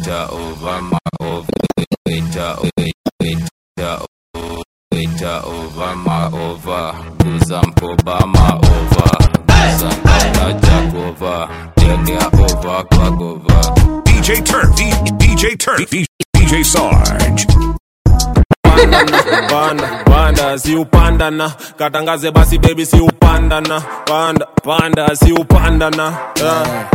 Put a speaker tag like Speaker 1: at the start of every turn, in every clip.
Speaker 1: waiter over my over waiter waiter waiter over my over kuza mkoba ma over kuza mkoba jack over tegea over kwa gova
Speaker 2: DJ Turf, D- DJ Turf, D- DJ Sarge.
Speaker 3: panda panda si upanda na katangaze basi baby si upanda na panda panda si upanda na yeah.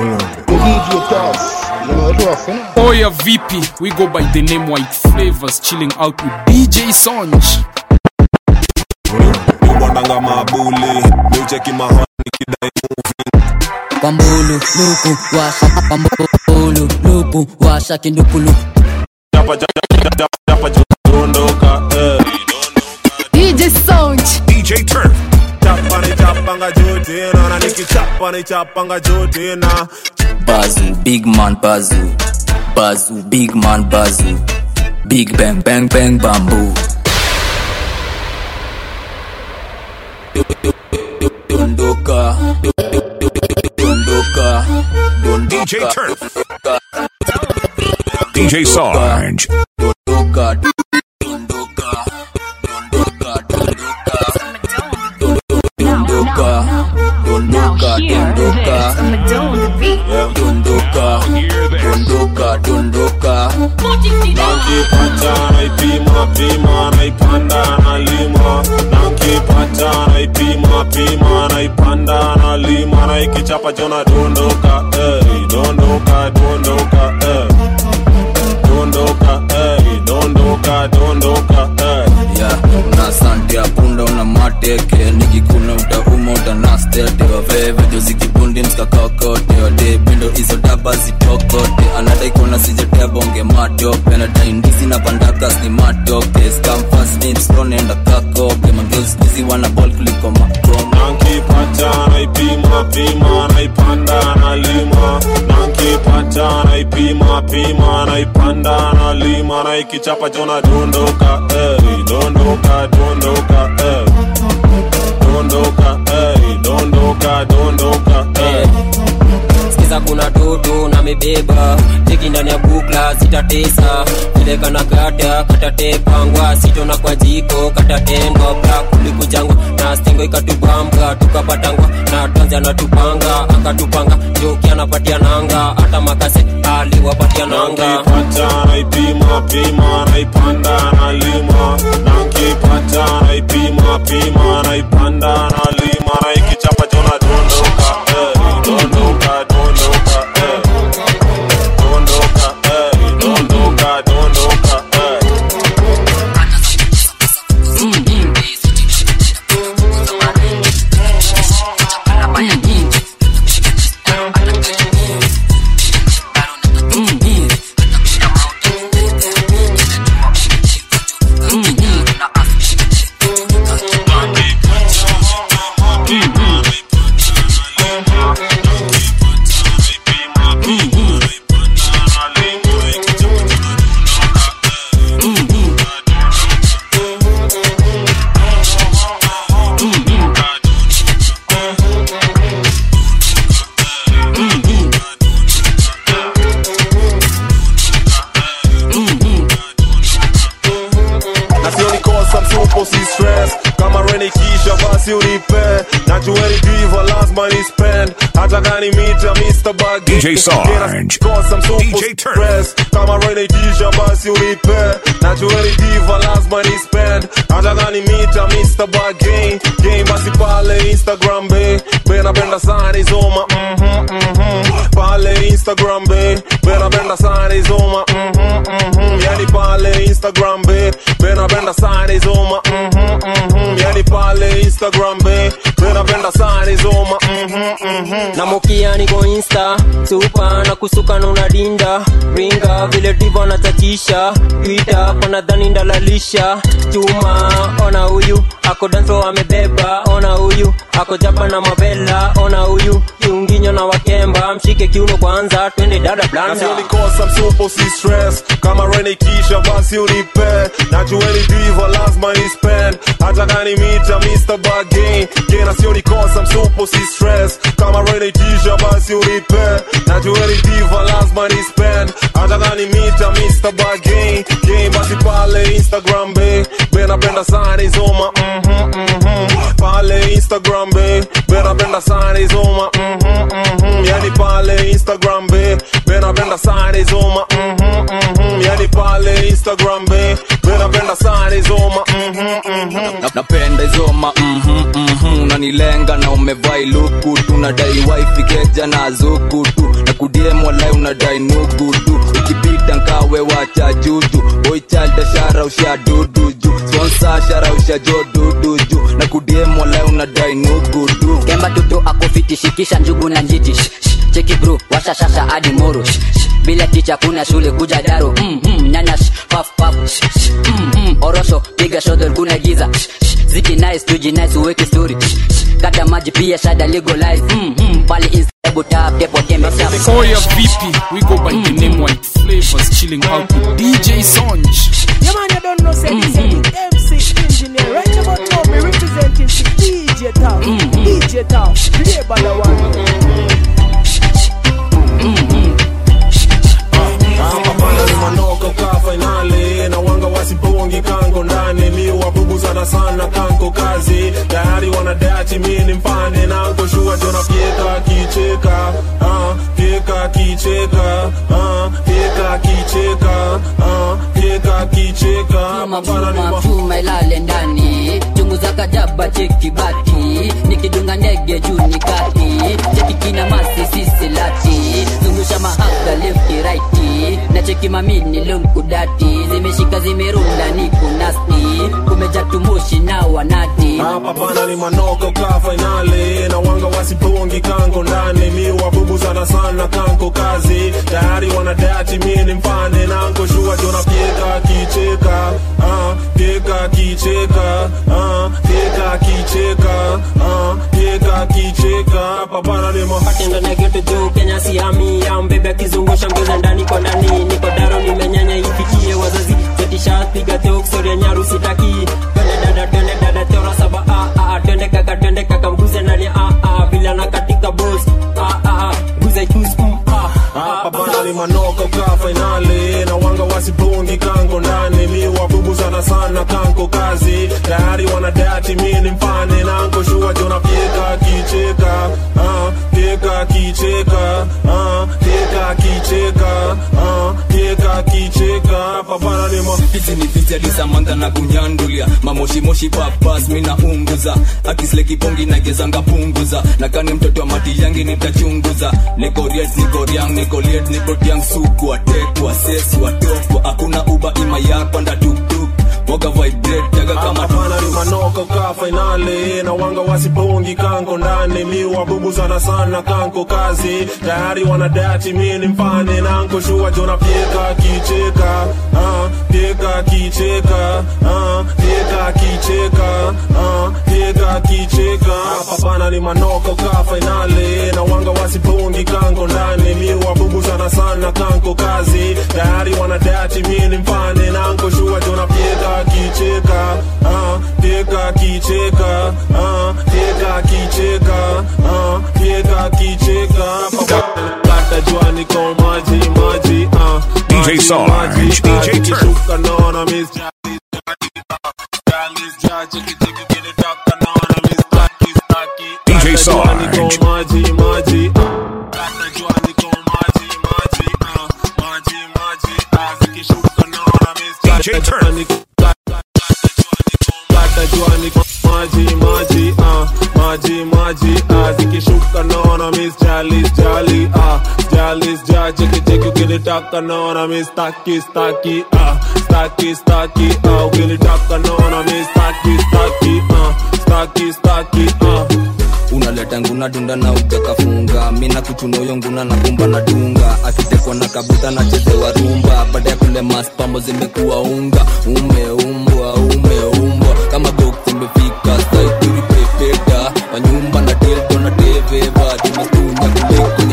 Speaker 4: Oya vipi, we go by the name White Flavors, chilling out with DJ Sonj.
Speaker 3: ubondanga mabuli miucheki mahoni kidai
Speaker 5: Pambulu, lupu, washa, pambulu, lupu, washa, kindukulu.
Speaker 3: chapa chapa chapa chapa dondoka eh
Speaker 6: DJ Sound.
Speaker 2: DJ Turf,
Speaker 3: chapa ni chapa nga jote na na nikichapa ni chapa nga jote na
Speaker 5: Bazu, big man, bazu. Bazu, big man, bazu. Big bang, bang, bang, bamboo. Dondoka, dondoka, dondoka.
Speaker 2: DJ Turf, DJ Sarge.
Speaker 5: Dondoka, dondoka, dondoka, dondoka. Dondoka, dondoka, dondoka. Dondoka, dondoka, dondoka.
Speaker 3: nankipata naipima pima naipanda nalima nankipata naipima pima naipanda nalima naikichapa jona dondoka eh, dondoka dondoka eh. dondoka eh, dondoka dondoka eh.
Speaker 5: ya una sante apunda una mateke nikikuna utauma utanastete wavevejo zikibundi mskakakote wade bindo hizo daba zitokote anadai kuona sijetea bonge matope nadai ndizi na pandakas ni matoke skamfasnipstonenda kakope mageuskizi wana bol kuliko makoma
Speaker 3: nankipata naipima pima naipanda nalima nankipata naipima pima naipanda nalima naikichapa jona dondoka eh, dondoka dondoka eh. dondoka eh, dondoka dondoka eh.
Speaker 7: sikiza kuna toto na mebeba teki ndani ya bukla zitatesa peleka na kata katatepangwa sitona kwa jiko katatendwa bra kulikujangwa na stengo ikatubambwa tukapatangwa na tanzi anatupanga akatupanga joki anapatia nanga hata makase aliwapatia nanga
Speaker 3: nankipata naipima pima naipanda nalima nankipata naipima pima naipanda nalima naikichapa jona dondoka eh, dondoka dondoka eh. dondoka eh, dondoka dondoka eh. na sioni kosa msupo si stress kama reni kisha basi unipe najueni diva lazima ni spend hata gani mita Mr. Buggy
Speaker 2: DJ Sarge.
Speaker 3: kosa msupo
Speaker 2: DJ
Speaker 3: si
Speaker 2: Turf.
Speaker 3: stress kama reni kisha basi unipe najueni diva lazima ni spend hata gani mita Mr. Buggy game basi pale Instagram be bena benda sana izoma mhm mhm pale Instagram be bena benda sana izoma mhm mhm yani pale Instagram be bena benda sana izoma mhm mhm yani pale Instagram be bena benda sana izoma mhm mhm
Speaker 7: na mokia niko insta supa na kusuka na unadinda ringa vile divo natachisha twita panadhani ndalalisha chuma ona huyu ako danso amebeba ona huyu ako japa na mavela ona huyu kiunginyo na wakemba mshike kiuno kwanza twende dada blanda
Speaker 3: nasionikosa msupo si stress kama reni kisha basi unipe najueni diva lazima ni spend hata gani mita Mr. Buggy gena sionikosa msupo si stress kama reni kisha basi unipe najueni diva lazima ni spend nataka ni mita Mr. Bargain game basi pale Instagram be benapenda sana izoma mhm mhm pale Instagram be benapenda sana izoma mhm mhm yani pale Instagram be benapenda sana izoma mhm mhm yani pale Instagram be benapenda sana izoma mhm mhm
Speaker 5: Na- napenda izoma mhm, mhm, unanilenga na umevai luku tu nadai wifi keja na zuku tu na kudiem walai unadai nugu tu ukipita nkawe wacha juju boichalda shara usha dudu ju sponsa shara usha jo dudu ju na kudiem walai unadai nugu tu
Speaker 8: kemba tutu akofiti shikisha njugu na njiti Shh, shh, cheki bro washashasha hadi moro Shh, shh, bila ticha kuna shule kuja daro mm, mm, nyanya shh, paf paf Shh, shh, mm, mm, orosho piga shodol kuna giza Shh, shh, ziki nice tuji nice uweke story Shh, shh, kata maji pia shada legalize mm, mm, pale insta hebu tap depo tembe tap
Speaker 4: Oya vipi, we go by the name White Flavors, chilling out with DJ Sonj.
Speaker 9: Yeah, man, you don't know, say this is MC Engineer. Right about now, me representing the DJ Town. DJ Town. Play by the one.
Speaker 3: hapa bana ni manoko ka fainali na wanga wasipongi kango ndani mi wabubu sana sana kanko kazi tayari wanadachi mi ni mpane nanko shua jona pieka kicheka ah, pieka kicheka ah, pieka kicheka ah, pieka kicheka hapa bana ni
Speaker 8: chuma
Speaker 3: ma-
Speaker 8: chuma ilale ndani chungu za kajaba cheki bati nikidunga ndege juu ni kati cheki kina masi sisi lati zungusha mahaga lefti raiti na cheki mamini lumkudati zimeshika zimerunda ni kunasti kumeja tumushi na wanati
Speaker 3: hapa bana ni manoko ka fainali na wanga wasipongi kanko ndani mi wabubu sana sana kanko kazi tayari wanadachi mi ni mpane nanko shua jona pieka kicheka ah, pieka kicheka ah, pieka kicheka ah, pieka kicheka hapa bana ni ma
Speaker 7: patendo na geto juu kenya siami ya mbebe akizungusha mgeza ndani kwa ndani niko daro nimenyanya ifikie wazazi zetishapiga teoksoria nyaru sitaki twende dada twende dada teora saba ah, ah, twende kaka twende kaka mguze nani ah, ah, vile na katika bos ah, ah, ah, guze chus mm, ah,
Speaker 3: hapa bana ni manoko ka fainali na wanga wasipungi kanko ndani mi wabubu sana sana kanko kazi tayari wanadati mi ni mpane nanko shua jona pieka kicheka ah, pieka kicheka ah, pieka kicheka ah, pieka kicheka hapa bana ni ma
Speaker 5: hizi ni vijali samantha na kunyandulia mamoshimoshi papas mina unguza akislekipongi nagezanga punguza nakani mtoto wa mati yangi nitachunguza nikoriet nikoriang nikoliet nikotiang suku watekwa sesi watokwa hakuna uba ima yapanda tuktuk moga vibrate jaga kama
Speaker 3: hapana ni manoko ka fainali na wanga wasipungi kanko ndani mi wabubu sana sana kanko kazi tayari wanadati mi ni mpane nanko shua jona pieka kicheka ah, pieka kicheka ah, pieka kicheka ah, pieka kicheka hapana ni manoko ka fainali na wanga wasipungi kanko ndani mi wabubu sana sana kanko kazi tayari wanadati mi ni mpane nanko shua jona pieka kicheka ah, pieka kicheka ah, pieka kicheka ah, pieka kicheka kata jua niko maji maji ah,
Speaker 2: DJ
Speaker 3: maji,
Speaker 2: Sarge,
Speaker 3: maji,
Speaker 2: DJ
Speaker 3: ah,
Speaker 2: Turk.
Speaker 3: nikishuka naona miss Jackie, Jackie, ah, Jackie, Jackie, Jackie, kinitaka naona miss Jackie, Jackie.
Speaker 2: DJ
Speaker 3: Kata jua
Speaker 2: Sarge.
Speaker 3: niko maji maji ah, kata jua niko maji maji ah, maji maji ah, zikishuka naona miss
Speaker 2: DJ
Speaker 3: Kata
Speaker 2: Turk.
Speaker 3: jua niko- kata jua niko maji maji ah, maji maji ah, zikishuka naona miss jalis jali ah, jalis ja cheki cheki ukinitaka naona miss staki staki ah, staki staki ah, ukinitaka naona miss staki staki ah, staki staki ah.
Speaker 5: unaleta nguna dunda na ujakafunga mina kuchunoyo nguna na kumba na dunga akitekwa na kabuta na chezewa rumba baada ya kule maspambo zimekuwa unga umeumbwa umeumbwa kama bok zimefika saituri pepeta wanyumba na tildo na teveva tunastunya kule kwenye leba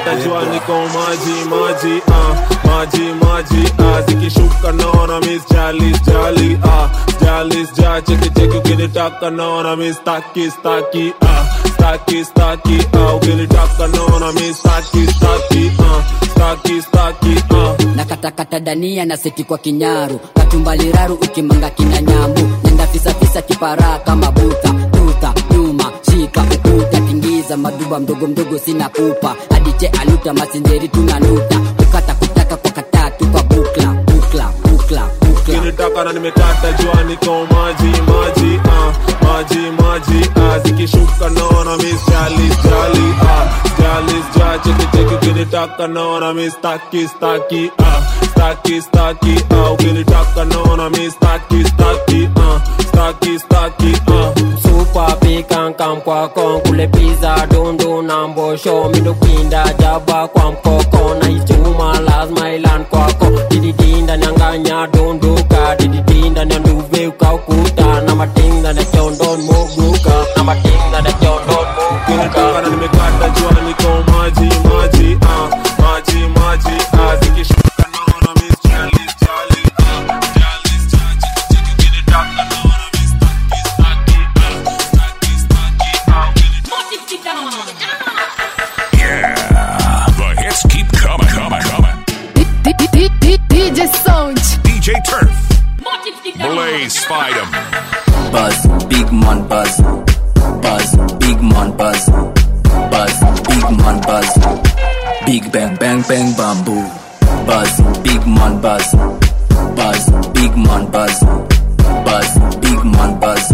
Speaker 3: nimekata jua niko maji maji ah, maji maji ah, zikishuka naona miss jali jali ah, jali ja cheki cheki ukinitaka naona miss staki staki ah, staki staki ah, ukinitaka naona miss staki staki ah, staki staki ah.
Speaker 8: na katakata dania na seti kwa kinyaru katumbaliraru ukimanga kina nyambu nenda fisafisa kiparaa kama buta tuta nyuma shika ukuta tingiza maduba mdogo mdogo sina kupa adiche aluta masinjeri tunanuta kukata kutaka kwa katatu kwa bukla bukla bukla bukla
Speaker 3: ukinitaka na nimekata jua niko maji maji ah, maji maji ah, zikishuka naona miss jali jali ah, jali ja cheki cheki ukinitaka naona miss staki staki ah, staki staki ah, ukinitaka naona miss staki staki ah, staki staki ah.
Speaker 7: supa pikankam kwako kule piza dundu na mbosho midokinda jaba kwa mkoko na ichuma lazima ilan kwako dididinda nyanganya dunduka dididinda nyanduve ukaukuta na matinga na chondon muguka na matinga na chondon
Speaker 3: ukinitaka
Speaker 7: muguka
Speaker 3: na nimekata jua niko maji maji ah, maji maji ah, zikishuka naona miss jali jali ah, jali ja cheki cheki ukinitaka naona miss staki staki ah, staki staki ah, ukinitaka
Speaker 2: Yeah. The hits keep coming, coming, coming.
Speaker 6: DJ Sound.
Speaker 2: DJ Turf. Blaze Spidem.
Speaker 5: Buzz, big man buzz. Buzz, big man buzz. Buzz, big man buzz. Big bang bang bang bamboo. Buzz, big man buzz. Buzz, big man buzz. Buzz, big man buzz.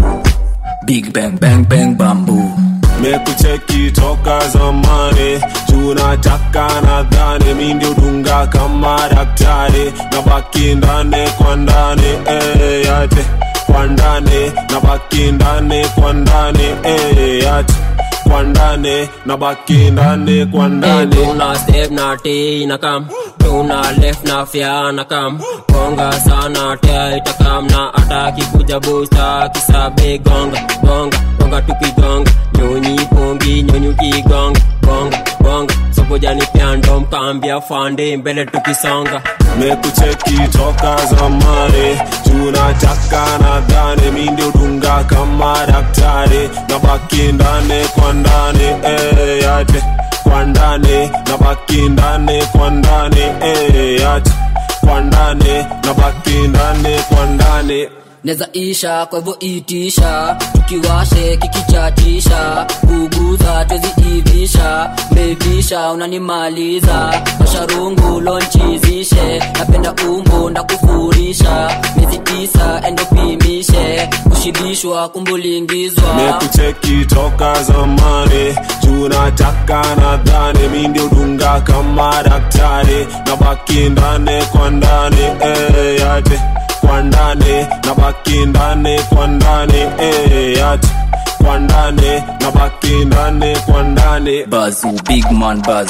Speaker 5: Big bang bang bang bamboo.
Speaker 3: mekucheki toka zamani tunataka nadhani mi ndio dunga kama daktari na baki ndani kwa ndani eh, yate kwa ndani na baki ndani kwa ndani eh, yate kwa ndani na baki ndani kwa ndani
Speaker 7: tuna step na t na kam tuna left na fya na kam gonga sana tia itakam na ataki kuja busta kisabe gonga gonga gonga tukigonga nyonyi pongi nyonyi ukigonga gonga gonga sokojani pyando mkambia fande mbele tukisonga
Speaker 3: mekucheki toka zamani tunataka nadhani mi ndio dunga kama daktari na baki ndani kwa ndani eh, yate kwa ndani na baki ndani kwa ndani eh, yate kwa ndani na baki ndani kwa ndani
Speaker 8: neza isha kwa hivyo itisha tukiwashe kikichatisha kuguza tweziivisha mevisha unanimaliza masharungu lonchizishe napenda umbo ndakufurisha miezi tisa endopimishe kushibishwa kumbulingizwa
Speaker 3: mekucheki toka zamani tunataka nadhani mi ndio dunga kama daktari na baki ndani kwa ndani eh, yate kwa ndani na baki ndani kwa ndani eh, yate kwa ndani na baki ndani kwa ndani
Speaker 5: Buzz, big man buzz.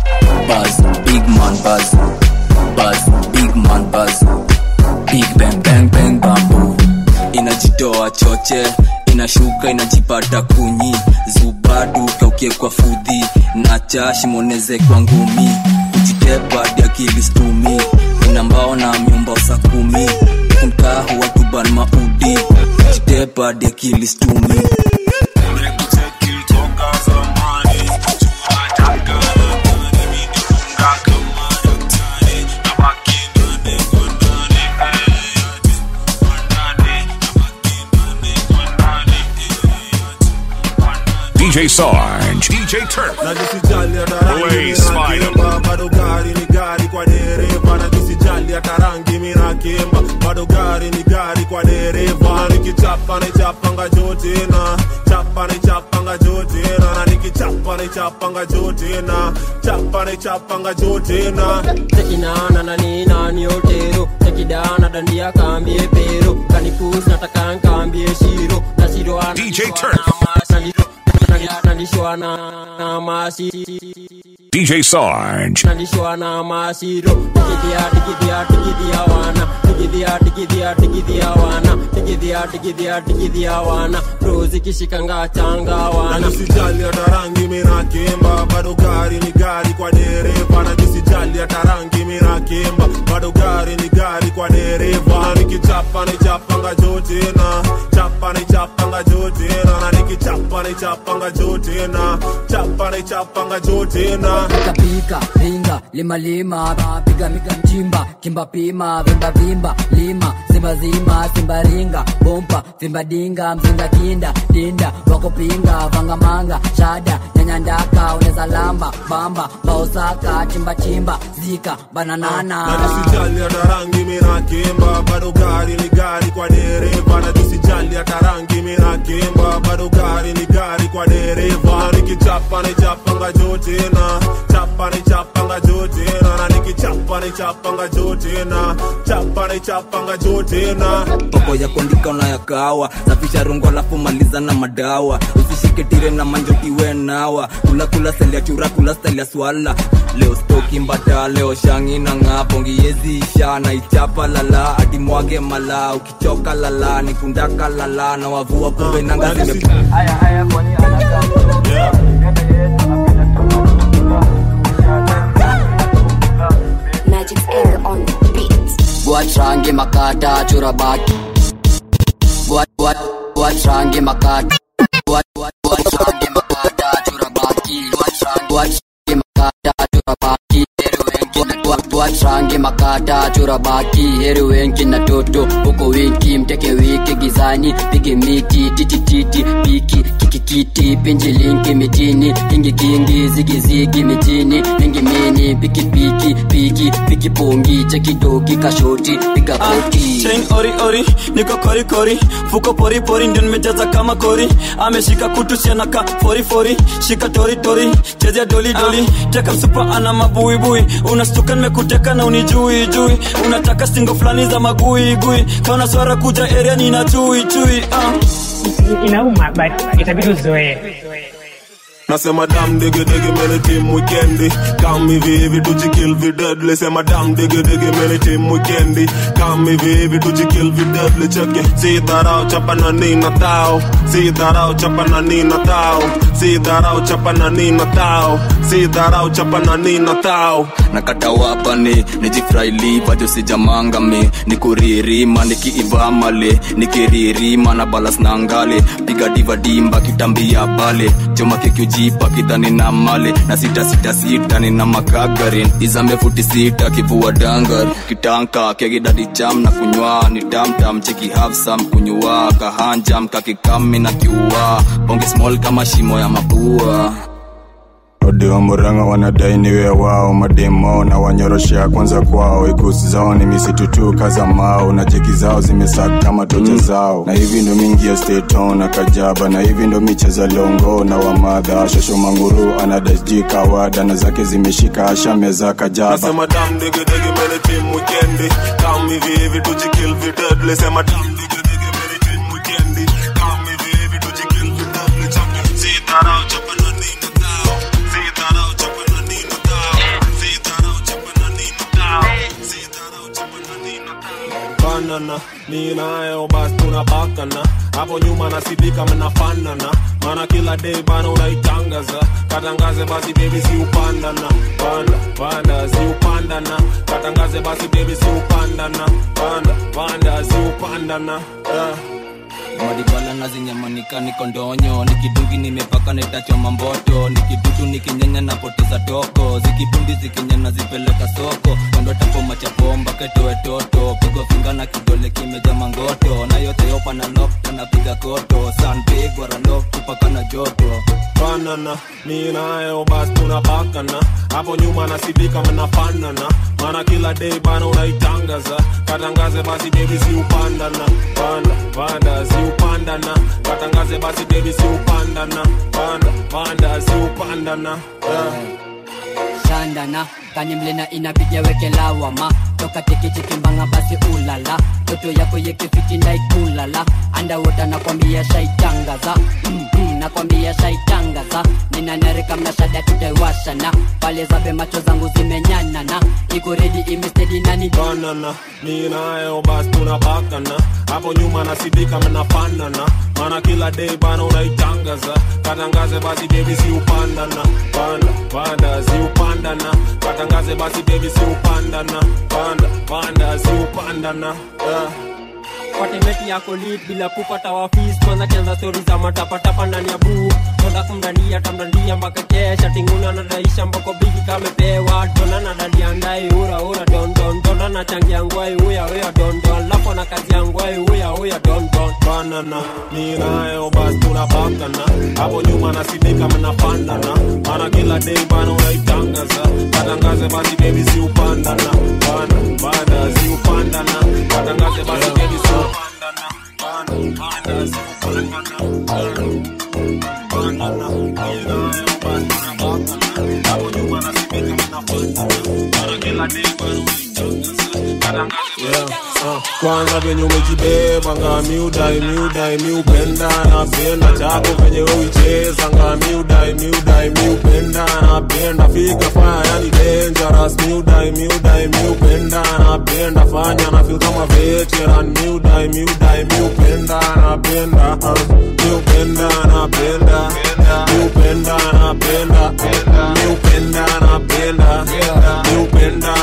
Speaker 5: Buzz, big man buzz. Buzz, big man buzz. Big bang bang bang bamboo. Inajitoa choche, inashuka inajipata kunyi. Zubadu kaukie kwa fudhi, nacha shimoneze kwa ngumi. Kujitepa hadi akili stumi, ina mbao na myumba sa kumi. Kumkahu watu ban maudi, kujitepa hadi akili stumi.
Speaker 3: Mekucheki toka zamani tunataka nadhani mi ndio dunga kama daktari na baki ndani kwa ndani eh, yate kwa ndani na baki ndani kwa ndani eh, yate kwa ndani
Speaker 2: DJ Sarge. DJ Turf.
Speaker 3: na nisijali hata rangi
Speaker 2: Blaze Spider.
Speaker 3: minakemba bado gari ni gari kwa dereva na nisijali hata rangi minakemba bado gari ni gari kwa dereva nikichapa nichapanga jote na chapa nichapanga jote na na nikichapa nichapanga jote na chapa nichapanga jote na
Speaker 7: tekinana na nina ni otero tekidana dandia kambie pero kanikus nataka nkambie shiro na shiro ana
Speaker 2: DJ Turf.
Speaker 7: na shiro nalishwa na na mashi
Speaker 2: DJ Sarge.
Speaker 7: nalishwa na mashiro digidia digidia digidia wana digidia digidia digidia wana digidia digidia digidia wana rozi kishikanga changa
Speaker 3: na
Speaker 7: wana
Speaker 3: nisijali hata rangi minakemba bado gari ni gari kwa dereva na nisijali hata rangi minakemba bado gari ni gari kwa dereva na nikichapa nichapanga jotena chapa nichapanga jotena na nikichapa nichapanga jotena chapa nichapanga jotena
Speaker 8: pika pika ringa lima lima piga miga mchimba kimba pima vimba vimba lima simba zima simba ringa bompa vimba dinga mzinga kinda dinda wako pinga vanga manga shada nyanya ndaka uneza lamba bamba baosaka chimba chimba zika bananana
Speaker 3: na nisijali hata rangi minakemba bado gari ni gari kwa dereva na nisijali hata rangi minakemba bado gari ni gari kwa dereva nikichapa nichapanga jotena chapa nichapanga jotena na nikichapa nichapanga jotena chapa nichapanga jotena
Speaker 5: poko ya kuandika unayakawa safisha rungo alafu maliza na madawa usishike tire na manjotiwe nawa kula kula style ya chura kula style ya swala leo stoki mbata leo shangi na ng'apo ngiyezi isha na ichapa lala hadi mwage mala ukichoka lala nikundaka lala na wavua kumbe nanga zime
Speaker 10: Magic's anger on the beat.
Speaker 8: Buat rangi makata chura baki Buat buat buat rangi makata Buat buat buat rangi makata chura baki Buat rangi buat rangi makata chura baki Heri wengi na buat buat rangi makata chura baki Heri wengi na toto huko winki mteke wiki gizani pige miti titi titi piki kiki kiti pinji linki mitini kingi kingi zigi zigi mitini mingi mini piki piki piki piki pongi cheki doki kashoti piga koti
Speaker 11: chain ori ori niko kori kori fuko pori pori ndio nimejaza kama kori ameshika kutu sianaka fori fori shika tori tori chezea doli doli teka msupa ana mabuibui unastuka nimekuteka na unijui jui unataka singo fulani za magui gui kaona swara kuja area nina chui chui uh.
Speaker 12: inauma but itabidi uzoee
Speaker 3: nasema dam dege dege mene team weekendi kam hivi hivi tujikill videdle sema dam dege dege mene team weekendi kam hivi hivi tujikill videdle cheke si dharau chapa na nina tao si dharau chapa na nina tao si dharau chapa na nina tao si dharau chapa na nina tao
Speaker 5: nakata wapane nijifraili vajo sijamangame nikuririma nikiivamale nikiririma na balas na ngale piga divadimba kitambia bale choma kekiujipa kidhani na male na sita sita sita nina makagarin izame futi sita kivua dangar kitanka kegidadi cham na kunywa ni tamtam cheki hafsam kunywa kahanjam kakikami na kiua bonge small kama shimo ya mapua
Speaker 13: ode wa muranga wanadai niwe wao mademo na wanyoroshea kwanza kwao ikusi zao ni misitu tu kaza mao na jeki zao zimesaka kama tocha zao na hivi ndo mingi ya steton na kajaba na hivi ndo micheza longo na wamadha shosho manguru anadajji kawada na zake zimeshika ashameza kajaba
Speaker 3: nasema dam dege dege mene team weekendi kam hivi hivi tujikill videdle sema dam dege dege mene team weekendi kam hivi hivi tujikill videdle cheke si dharau chapa na nina tao si dharau chapa na nina tao si dharau chapa na nina tao si dharau chapa na nina tao banana ni nayo basi tunabakana hapo nyuma nasidika mnafanana maana kila day bana unaitangaza katangaze basi baby si upandana panda panda si upandana katangaze basi baby si upandana panda panda si upandana yeah.
Speaker 5: madibala na zinyamanika niko ndonyo nikidungi nimepaka netachoma mboto nikidutu nikinyanya napoteza toko zikibundi zikinyana zipeleka soko kando tapoma chapomba ketoe toto pigwa finga na kidole kimeja mangoto na yote yopa na lok anapiga koto sanpigwa ralok kupaka na joto
Speaker 3: banana mi nayo basi tunabakana hapo nyuma nasidika mnafanana maana kila day bana unaitangaza katangaze basi baby si upandana panda panda si upandana katangaze basi baby si upandana panda panda si upandana yeah.
Speaker 8: shandana kanimlena inapiga weke lawama toka tekechekimbanga basi ulala toto yako yekefiti ndaikulala andawota nakwambia shaitangaza mm-hmm, nakwambia shaitangaza ninanarika mnashada tutaiwashana pale zabe macho zangu zimenyanana iko redi imestedi nani
Speaker 3: banana mi nayo basi tunabakana hapo nyuma nasidika mnafanana mana kila day bana unaitangaza katangaze basi bebi si upandana panda panda si upandana katangaze basi bebi si upandana panda panda si upandana yeah.
Speaker 7: patemeti yako lit bila kupata wafis kwanza kianza stori za matapatapa ndani ya buu konda kumdandia tamdandia mpaka kesha tinguna nadaisha mboko bigi kamepewa dona nadalia ndai ura ura dondon dona nachangia ngwai uya uya dondon lapo na kazi ya ngwai uya uya dondon
Speaker 3: banana mi nayo basi tunabakana hapo nyuma nasidika mnapandana mana kila day bana unaitangaza katangaze basi bebi si upandana panda panda si upandana katangaze basi bebi si upandana panda panda si upandana bandana mi nayo basi tunabakana hapo nyuma nasidika mnapandana mana kila day bana unaitangaza katangaze yeah. uh. kwanza venye umejibeba nga miudai miudai miupenda napenda chako venye uicheza nga miudai miudai miupenda napenda fika faya yani dangerous miudai miudai miupenda napenda fanya na feel kama veteran miudai miudai miupenda napenda uh, miupenda napenda miupenda napenda miupenda napenda miupenda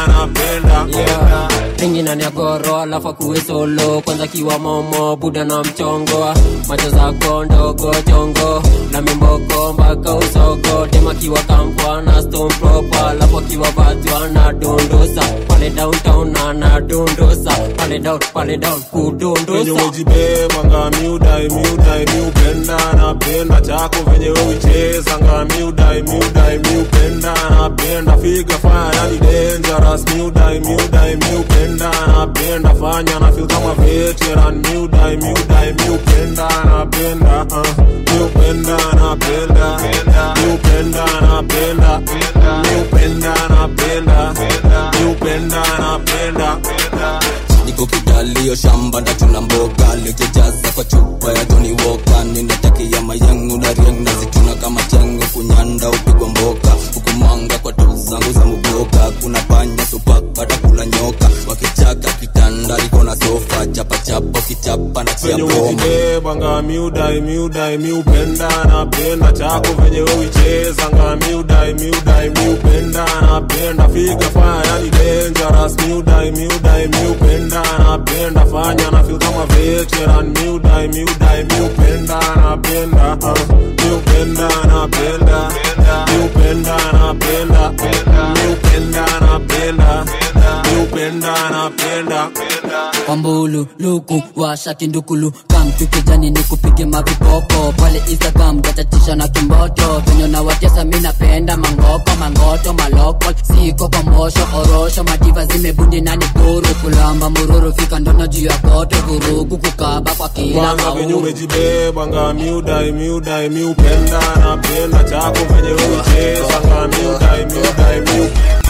Speaker 3: napenda
Speaker 7: ringina ni agoro alafu akuwe solo kwanza kiwa momo buda na mchongo macho zako ndogo chongo na mimboko mpaka usogo tema kiwa kampwa na stone proper alafu akiwa batu anadondosa pale downtown anadondosa pale down pale down
Speaker 3: venye
Speaker 7: kudondosa
Speaker 3: umejibeba nga miudai miudai miupenda napenda chako venye uicheza nga miudai miudai miupenda napenda figa faya yani dangerous miudai miudai miupenda napenda fanya na feel kama veteran miudai miudai miupenda napenda uh, miupenda napenda miupenda napenda miupenda napenda miupenda napenda
Speaker 5: niko kidalio shamba ndachuna mboga lejejaza kwa chupa ya joni woka ninatakia mayangu na riang nazituna kama chengo kunyanda upigwa mboka hukumanga kwa tu zangu za muboka kuna panya supaka takula nyoka wakichaka kitanda liko na sofa chapachapa kichapa na chia
Speaker 3: venye
Speaker 5: boma
Speaker 3: umejibeba nga miudai miudai miupenda napenda chako venye uicheza nga miudai miudai miupenda napenda figa faya yani dangerous miudai miudai miupenda napenda fanya na feel kama veteran miudai miudai miupenda napenda uh, miupenda napenda miupenda napenda miupenda napenda miupenda napenda
Speaker 8: kwambulu luku washa kindukulu kamtu kijani ni kupige mavipopo pale instagram gatatisha na kimboto venye nawatesa mi napenda mangoko mangoto maloko siko kwa mbosho orosho madiva zimebundi nani guru kulamba mururu fika ndono juu ya koto vurugu kukaba kwa kila
Speaker 3: kwanza venye
Speaker 8: mauru
Speaker 3: umejibeba nga miudai miudai miupenda napenda chako venye uicheza nga miudai miudai miupenda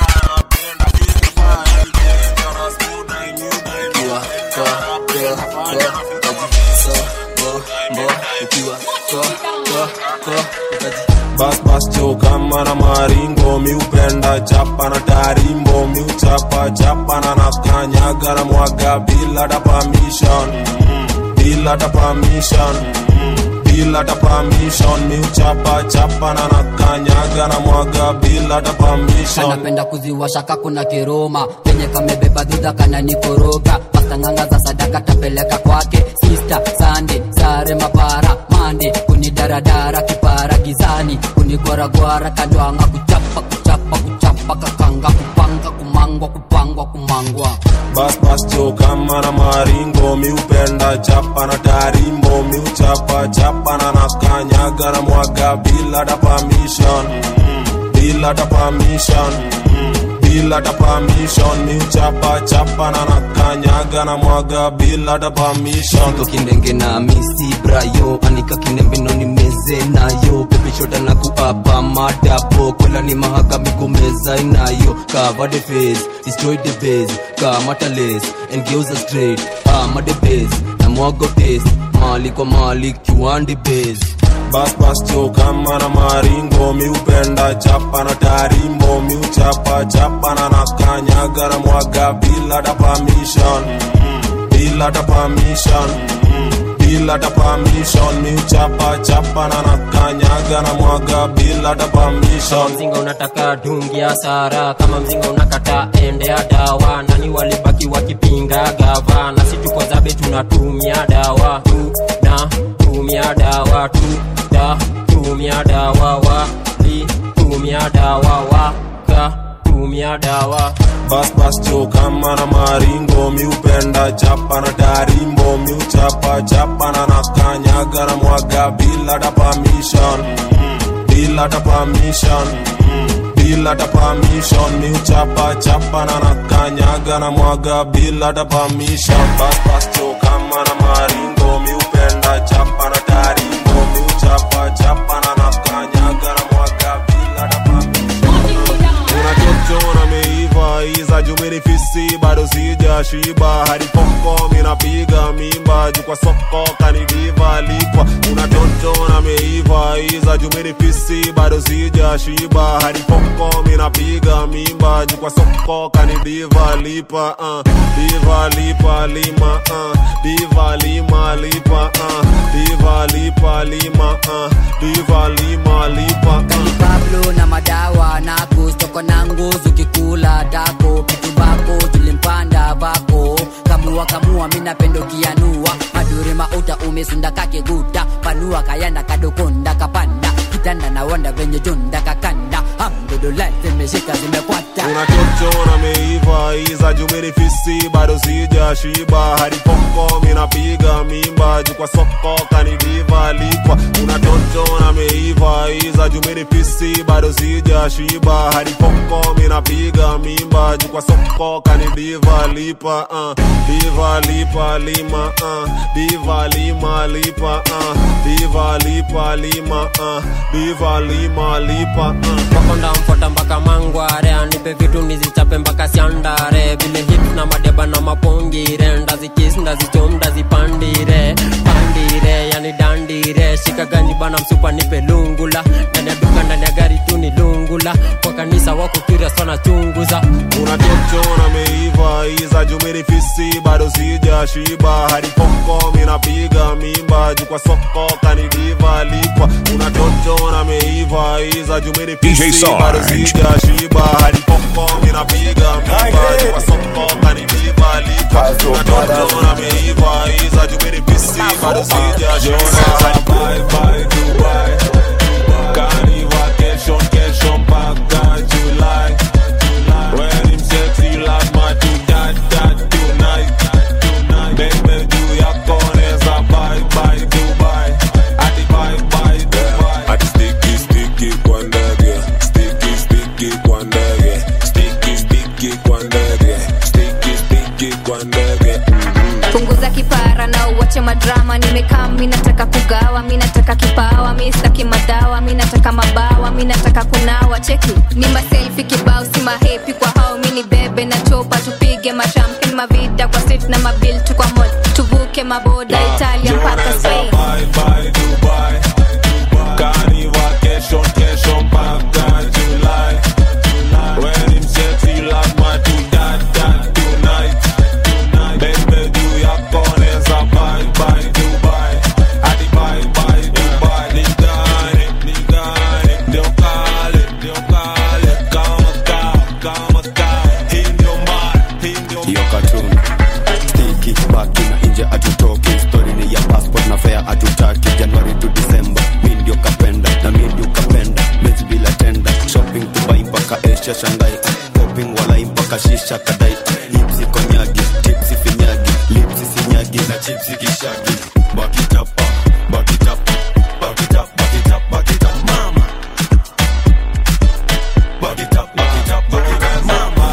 Speaker 3: bas bas cho kama na maringo miupenda chapa na tarimbo miuchapa chapa na nakanyaga na mwaga bila da permission bila da permission bila da permission miuchapa chapa na nakanyaga na mwaga bila da permission
Speaker 8: kanapenda kuziwasha kakuna kiroma penye kamebeba dhudha kananikoroga pastanganga za sadaka tapeleka kwake sista sande sare mapara mande kunidaradara kipara gizani kunigwaragwara kandwanga kuchapa kuchapa kuchapa kakanga kupanga kumangwa kupangwa kumangwa
Speaker 3: bas bas cho kama na maringo miupenda chapa na tarimbo miuchapa chapa na nakanyaga na mwaga bila da permission bila da permission bila ta permission mi uchapa chapa na nakanyaga na mwaga bila ta permission
Speaker 14: Siko kindenge na misi brayo anika kinembe no nimeze nayo pepeshota na kuapa madapo kola ni mahakami kumeza inayo cover the face destroy the base kamata lace and geuza straight ama the base na mwago taste mali kwa mali kiwandi base
Speaker 3: bas bas cho kama na maringo mi upenda chapa na tarimbo mi uchapa chapa na nakanyaga na mwaga bila ta permission bila ta permission bila ta permission mi uchapa chapa na nakanyaga na mwaga bila ta permission
Speaker 7: mzinga unataka dungi ya sara kama mzinga unakata ende ya dawa nani walibaki wakipinga gava na si tuko zabe tunatumia dawa tu na tumia dawa tu da tumia dawa wa li tumia dawa wa ka tumia dawa
Speaker 3: bas bas cho kama na maringo mi upenda chapa na tarimbo mi uchapa chapa na nakanyaga na mwaga bila ta permission bila ta permission bila ta permission mi uchapa chapa na nakanyaga na mwaga bila ta permission bas bas cho kama na maringo mi upenda chapa na tarimbo mi uchapa chapa na nakanyaga na mwaga bila ta unachochona meiva iza jumini fisi bado sija shiba hadi poko minapiga mimba juu kwa soko kanidiva likwa unachochona meiva iza jumini fisi bado sija shiba hadi poko minapiga mimba juu kwa soko kanidiva lipa uh. diva lipa lima uh. diva lima lipa uh. diva lipa lima uh. diva lima lipa uh.
Speaker 8: pablo na madawa nako stoko na nguzu kikula dako pitu bako tulimpanda vako kamua kamua minapendo kianua maduri mauta umesunda kakeguta panua kayanda kadokonda kapanda kitanda na wanda venye tunda kakanda hamdulillah zimeshika zimekwata
Speaker 3: unachochona meiva iza jumini fisi bado sija shiba hadi poko minapiga mimba juu kwa soko kanidiva likwa unachochona meiva iza jumini fisi bado sija shiba hadi poko minapiga mimba juu kwa soko kanidiva lipa uh. diva lipa lima uh. diva lima lipa uh. diva lipa lima uh. diva lima lipa uh.
Speaker 7: makonda mfota mpaka mangware anipe vitu nizichape mpaka siandare vile hip na madeba na mapongire ndazikis ndazichom ndazipandire pandire yani dandire shika ganji bana msupa nipe lungula ndani ya duka ndani ya gari tu ni lungula kwa kanisa wako curious wanachunguza
Speaker 3: unachochona meiva iza jumini fisi bado sija shiba hadi poko minapiga mimba juu kwa soko kanidiva likwa unachochona meiva iza jumini
Speaker 2: DJ
Speaker 3: fisi
Speaker 2: Sarge.
Speaker 3: bado sija shiba hadi poko minapiga mimba juu kwa soko kanidiva likwa unachochona meiva iza jumini fisi bado sija shiba hadi bye bye Dubai Kani vacation kesho mpaka July When him sexy like my do that that tonight Baby juu yako neza bye bye Dubai Adi bye bye Dubai Adi sticky sticky kwa ndege Sticky sticky kwa ndege Sticky sticky kwa ndege Sticky sticky kwa ndege
Speaker 15: punguza kipara na uwache madrama nimekaa mi nataka kugawa mi nataka kipawa mi staki madawa mi nataka mabawa mi nataka kunawa cheki ni maselfi kibao si mahepi kwa hao mi ni bebe na chopa tupige mashampen mavida kwa street na mabil tu kwa mall tuvuke maboda italia mpaka spain
Speaker 3: Bye bye Dubai Kani vacation kesho mpaka July When him sexy like my do that that tonight Baby juu yako neza bye bye Dubai Adi bye bye Dubai Nigane, nigane Ndio kale, ndio kale Kama kaa, kama kaa Hii ndio mara, hii ndio
Speaker 16: hiyo katun stiki baki na nje atutoki stori ni ya passport na fea atutaki januari to disemba mi ndio kapenda na mi ndio kapenda mezi bila tenda shopping dubai mpaka asia shangai poping walai mpaka shisha kadai hipsi konyagi tipsi finyagi lipsi sinyagi na chipsi kishagi bakitapa bakitapa bakitapa bakitapa bakitapa mama bakitapa bakitapa bakitapa mama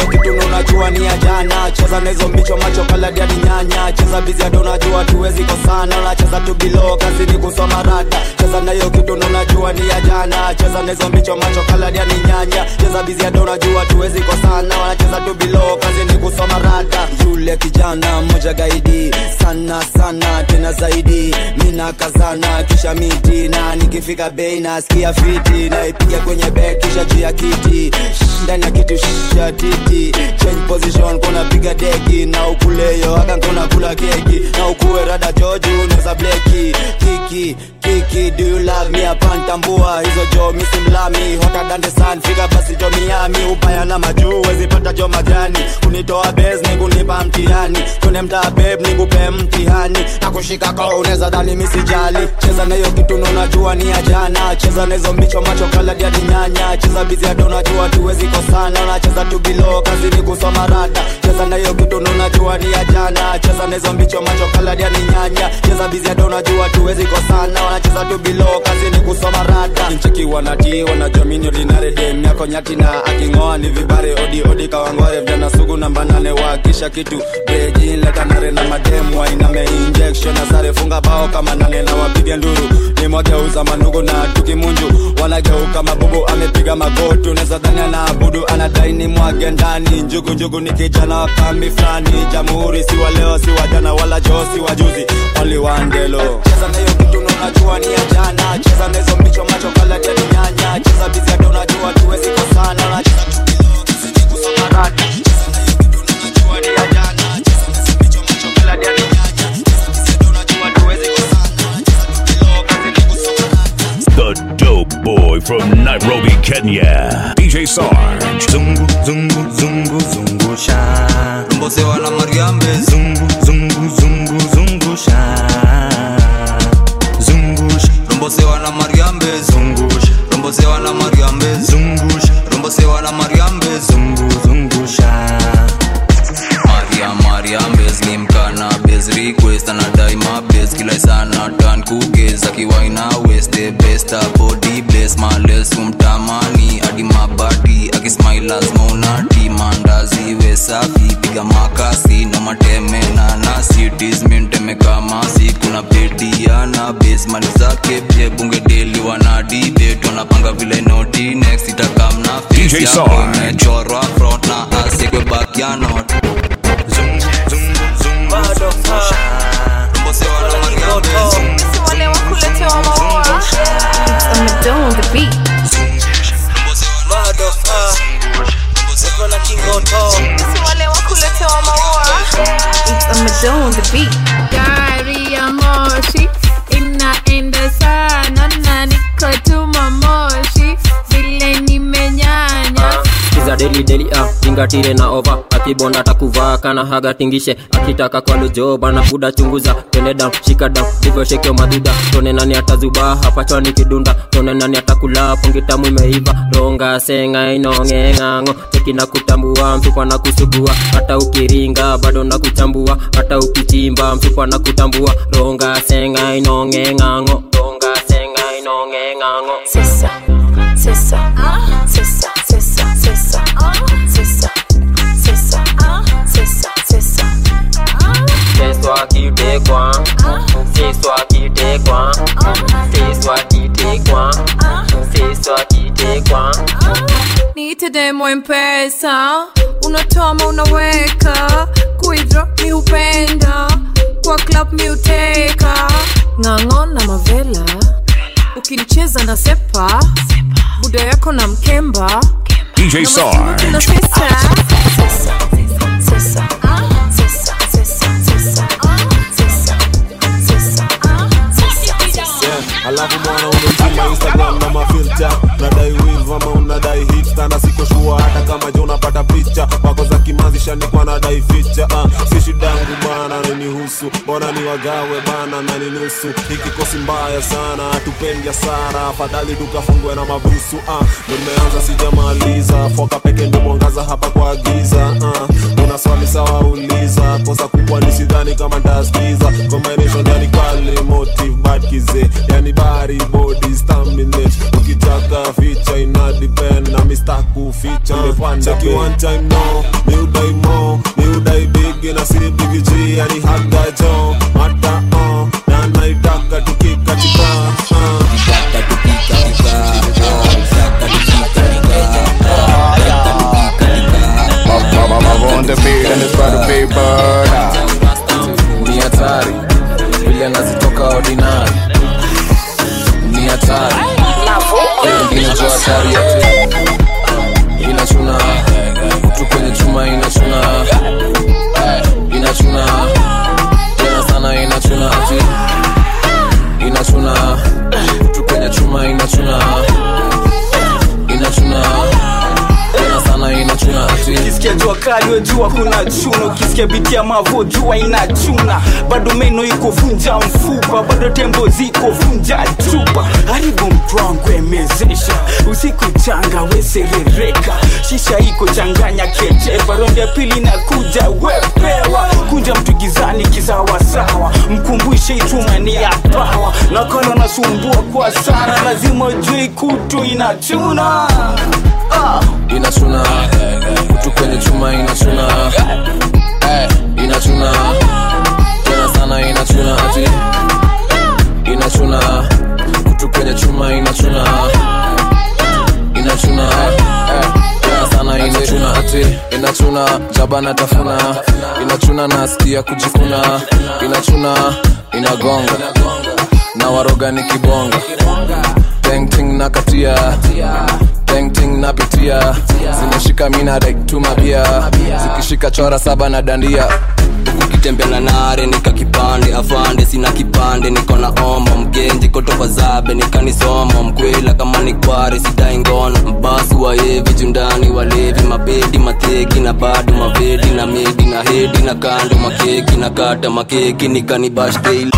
Speaker 17: kitu na unajua ni ya jana cheza na hizo mbicho macho kaladi hadi nyanya cheza bizi hadi unajua tuwezi kosana unacheza tu bilo kazi ni kusoma rada cheza na hiyo kitu na unajua ni ya jana cheza na hizo mbicho macho kaladi hadi nyanya cheza bizi hadi unajua tuwezi kosana wanacheza tu bilo kazi ni kusoma rada yule kijana mmoja gaidi sana sana tena zaidi mina kazana kisha miti na nikifika bei nasikia fiti naipiga kwenye bek kisha juu ya kiti Shh, ndani ya kitu shisha titi change position kuna piga deki na ukuleyo haka nkona kula keki na ukuwe rada joju neza bleki kiki kiki do you love me apantambua hizo jo misimlami hota dande san fika basi jo miami ubaya na majuu wezipata jo majani kunitoa bes ni kunipa mtihani kune mtaa beb ni kupe mtihani na kushika ko unaweza dhani misijali cheza na hiyo kitu na unajua ni ya jana cheza na hizo mbicho macho kaladi hadi nyanya cheza bizi hadi unajua tuwezi kosana unacheza tu bilo kazi ni kusoma rada cheza na hiyo kitu na unajua ni ya jana cheza na hizo mbicho macho kaladi hadi nyanya cheza bizi hadi unajua tuwezi kosana wanacheza tu bilo kazi ni kusoma rada nchiki wanati wanajua mini ordinary dem yako nyati na aking'oa ni vibare odi odi kawangware vijana sugu namba nane wakisha kitu beji leta nare na mademu wainame injection na sare funga bao kama nane na wapige nduru nimwageuza manugu na tukimunju wanageuka mabubu amepiga magotu neza dhani anaabudu anadai ni mwage ndani njugu njugu ni kijana wa kambi fulani jamhuri si wa leo si wa jana wala joo si wa juzi only one delo cheza na hiyo kitu na unajua ni ya jana cheza na hizo mbicho macho kala tani nyanya cheza bizi hata unajua tuwezi kosana unacheza tu bilo kazi ni kusoma rada cheza na hiyo kitu na unajua ni ya jana cheza na hizo mbicho macho kala tani nyanya cheza bizi hata unajua tuwezi kosana unacheza tu bilo kazi ni kusoma
Speaker 2: The dope boy from Nairobi, Kenya. DJ Sarge.
Speaker 18: Zungu, zungu, zungu, zungusha. Rombosewa na Mariambe. Zungu, zungu, zungu, zungusha. Zungusha. Rombosewa na Mariambe. Zungusha. Rombosewa na Mariambe. Zungusha. Rombosewa na Mariambe. Zungu, zungusha. Maria Mariambe slimkana base request anadai mabes kila sana tan kugez akiwaina west the best body bless males kumtamani hadi mabadi akismile lazima unati mandazi we safi piga makasi na mateme na na cities minteme kama si kuna bediana base mali zake pia bunge deli wana debate wanapanga vile noti next itakamna
Speaker 2: DJ Sarge.
Speaker 18: imechorwa front na asikwe back ya not
Speaker 15: wale wakuletewa maua It's Amadon on the beat Si wale wakuletewa maua It's Amadon on the beat
Speaker 19: gari ya moshi inaenda sana na niko tuma moshi vile nimenyanya
Speaker 7: kiza deli deli ah, tingatire na ova akibonda takuvaa kana haga tingishe akitaka kwa lujo bana buda chunguza twende down shika down ndivyo shekeo madhuda tone nani atazuba hapa chwani kidunda tone nani atakula pungi tamu imeiva ronga senga inongeng'ang'o cheki na kutambua mfupa na kusugua hata ukiringa bado na kuchambua hata ukichimba mfupa na kutambua ronga senga inongeng'ang'o ronga senga inongeng'ang'o
Speaker 15: Sisa, sisa, sisa, sisa, sisa, sisa, sisa, sisa, sisa.
Speaker 7: Seso akitekwa Seso akitekwa Seso akitekwa Seso akitekwa
Speaker 19: niite demo mpesa unatoma unaweka kuidro mi hupenda kwa club mi uteka ng'ang'o na mavela ukinicheza na sepa buda yako na mkemba
Speaker 2: DJ
Speaker 19: na
Speaker 2: Sarge.
Speaker 19: pesa
Speaker 3: alafu mwana umezima instagram na mafilta unadai wiv ama unadai hipsta na siko shua hata kama je unapata picha wako za kimazi shanikwa nadai ficha uh, si shidangu bana nanihusu mbona ni wagawe bana na ninusu ikikosi mbaya sana hatupendi hasara afadhali tukafungwe na mabusu uh, nimeanza sijamaliza foka peke ndo mwangaza hapa kwa giza uh, una swali sawa uliza kosa kubwa ni sidhani kama ntaskiza combination yani kali motive bad kize yani bari body staminate ukitaka ficha ina depend na Mr. stakuficha cheki one time no miudai mo miudai bigi na si bigi g yani haga jo mata uh, na naitaka tukikatika uh.
Speaker 13: on the beat and it's about to be murder.
Speaker 20: ni hatari vile nazitoka ordinary ni hatari inajua hatari yote inachuna kutu kwenye chuma inachuna inachuna tena sana inachuna ati inachuna kutu kwenye chuma inachuna inachuna tena sana inachuna ati
Speaker 21: ukisikia jua kali wejua kuna chuna ukisikia biti ya mavo jua inachuna bado meno iko vunja mfupa bado tembo ziko vunja chupa haribu mtwangu emezesha usiku changa weserereka shisha iko changanya kechepa ronde ya pili na kuja wepewa kunja mtu gizani kisawasawa mkumbushe ituma ni ya pawa nakala nasumbua kwa sana lazima ujui kutu inachuna ah.
Speaker 20: inachuna kutu kwenye chuma inachuna Eh, inachuna tena sana inachuna ati inachuna kutu kwenye chuma inachuna inachuna eh, tena sana inachuna ati inachuna jaba na tafuna inachuna nasikia kujikuna inachuna inagonga na waroga ni kibonga tengting na katia tengting napitia zimeshika mina rektuma bia zikishika chora saba na dandia
Speaker 14: ukitembea na nare nika kipande afande sina kipande niko na omo mgenji kotoka zabe nikanisomo mkwela kama ni kware sidai ngono mbasi waevi jundani walevi mabedi mateki na bado mavedi na medi na hedi na kando makeki na kata makeki nikanibash daily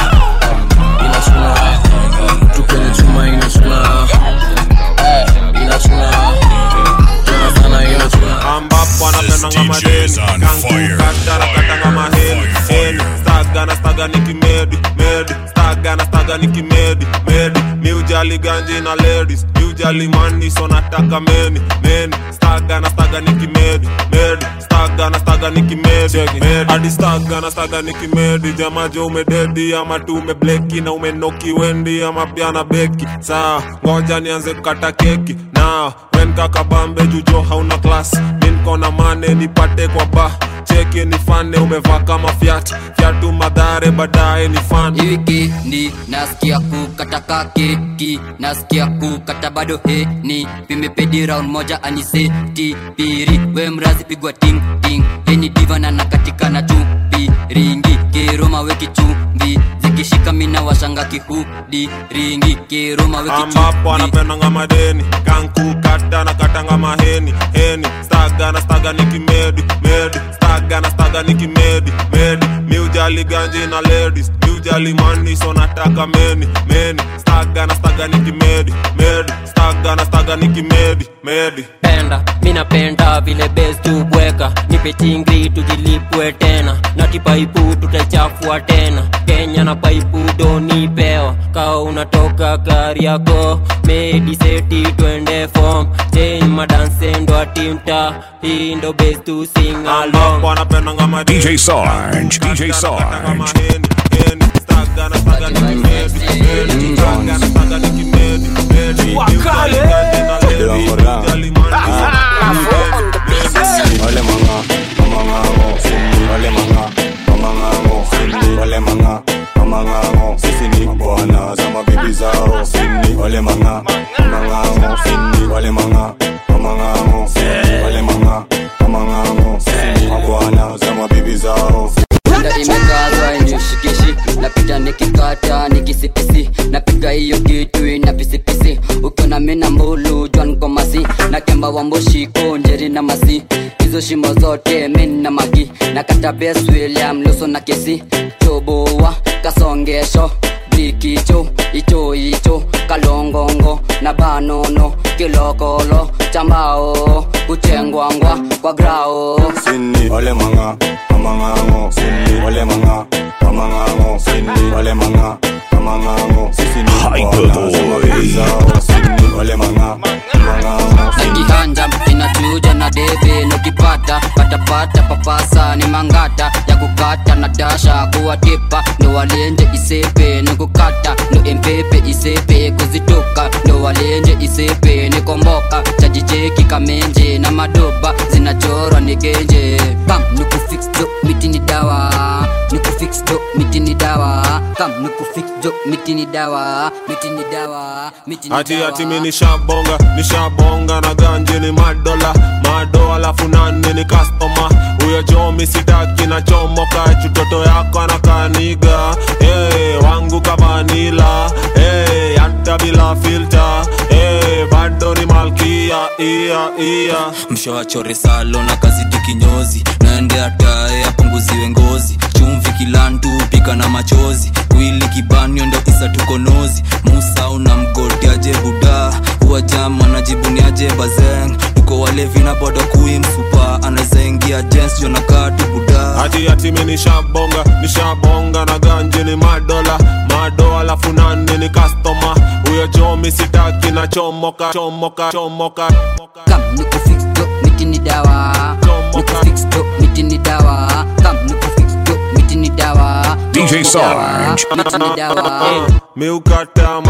Speaker 20: inachuna kutu kwenye chuma inachuna Eh, inachuna tena sana inachuna
Speaker 3: ambapo anapendanga madeni kankukatarakatanga maheni heni staga na staga nikimedi medi staga na staga nikimedi medi miujali ganji na ladies miujali mani so nataka meni meni staga na staga nikimedi medi staga na staga nikimedi medi hadi staga na staga nikimedi jamajo umededi ama tu umebleki na umenoki wendi ama pia na beki saa ngoja nianze kukata keki na wen kakabambe jujo hauna klas minkona mane nipate kwa ba cheki nifane umevaa kama fyat fyatu madhare baadaye ni fan
Speaker 8: wikendi nasikia kukata keki nasikia kukata bado heni pimepedi round moja aniseti piri we mrazi pigwa ting ting heni divana na katika na chupi ringi kiroma weki chumvi zikishika mina washanga kihudi ringi kiroma weki
Speaker 3: ambapo
Speaker 8: chumvi
Speaker 3: anapendanga madeni kankukata na katanga maheni heni staga na staga nikimedi medi staga na staga nikimedi medi miujali ganji na ladies miujali mani so nataka meni meni staga na staga nikimedi medi staga na staga nikimedi medi
Speaker 7: penda minapenda vile bes tubweka nipe chingri tujilipwe tena na kipaipu tutaichafua tena kenya na paipu donipewa kaa unatoka gari yako mediseti twende fom chen madansendo atimta hii ndo bes tu sing along
Speaker 3: ambapo anapendanga madeni
Speaker 2: DJ Sarge, DJ Sarge.
Speaker 13: Wale manga, mamangango, wale manga, mamangango, wale manga, mamangango, sisi ni bwana za mabibi zao, wale manga, mamangango, wale manga, mamangango, wale manga, mamangango, sisi ni bwana za mabibi zao.
Speaker 8: Penda imekazwa inishikishi napita nikikata nikisipisi napiga hiyo kitu ina pisipisi ukiona mina mbulu jwan komasi na kemba wa mboshiko njeri na masi hizo shimo zote min na magi na kata bes william luso na kesi choboa kasongesho blikicho icho icho kalongongo na banono kilokolo chambao kuchengwangwa kwa grao
Speaker 13: Sini, wale manga, mamangango, wale manga, mamangango, wale manga, na mang'ang'o sisi ni bwana sema bibi zao sisi ni wale mang'a mang'ang'o
Speaker 8: kihanja kinachuja na debe nukipata patapata papasa ni mangata ya kukata na dasha kuwatipa ndo walenje isepe nikukata ndo empepe isepe kuzitoka ndo walenje isepe nikomboka chajicheki kamenje na madoba zinachorwa nigenje kam nikufix jo miti ni dawa nikufix jo miti ni dawa kam nikufix jo miti ni dawa miti ni dawa miti ni
Speaker 3: ati
Speaker 8: dawa
Speaker 3: ati mi nishabonga nishabonga na ganji ni madola mado alafu nani ni kastoma huyo chomi sitaki na chomoka chutoto yako anakaniga hey, wangu kavanila hey, hata bila filta hey, bado ni malkia ia ia
Speaker 5: mshawachore salo na kazidi kinyozi naende atae apunguziwe ngozi chumvi kilantu pika na machozi wili kibanio ndo isa tukonozi musa una mgotiaje buda huwa jama najibuniaje bazeng tuko walevi na bodo kui msupa anazaingia jens jonakatu buda
Speaker 3: ati ati mi nishabonga nishabonga na ganji ni madola mado alafu nani ni kastoma huyo chomi sitaki na chomoka chomoka chomoka
Speaker 8: kam nikufix jo miti ni dawa nikufix jo miti ni dawa kam nikufix jo miti ni dawa
Speaker 2: DJ Sarge.
Speaker 8: miti ni dawa
Speaker 3: miukata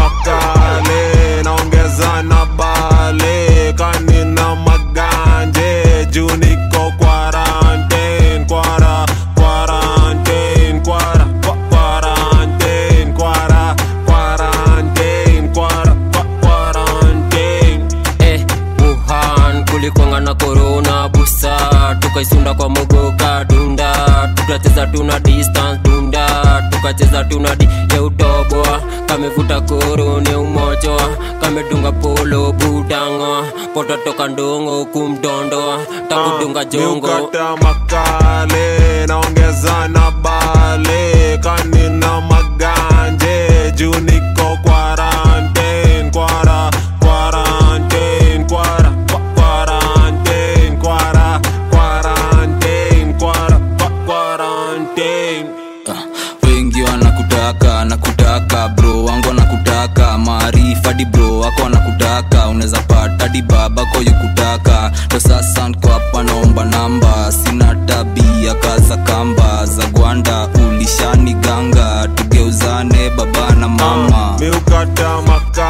Speaker 3: makale naongeza na bale kanina maganje juu niko quarantine kwara quarantine kwara kwa- quarantine kwara quarantine kwara kwa- quarantine
Speaker 7: eh, wuhan kulikwanga na korona busa tukaisunda kwa mogoka dunda tukacheza tuna distance dunda tukacheza tuna di ya utoboa kamevuta koro ni umojoa kamedunga polo budango pototoka ndongo kumdondoa takudunga jongo
Speaker 3: miukata makale naongeza na bale kanina maganje juu niko quarantine kwara quarantine kwara kwa- quarantine kwara quarantine kwara kwa- quarantine
Speaker 5: wengi wanakutaka nakutaka bro wangu wanakutaka maarifa di bro wako wanakutaka unaweza pata di babako yukutaka ndo sasa nko hapa naomba namba sina tabia kaza kamba za gwanda ulishani ganga tugeuzane baba na mama
Speaker 3: miukata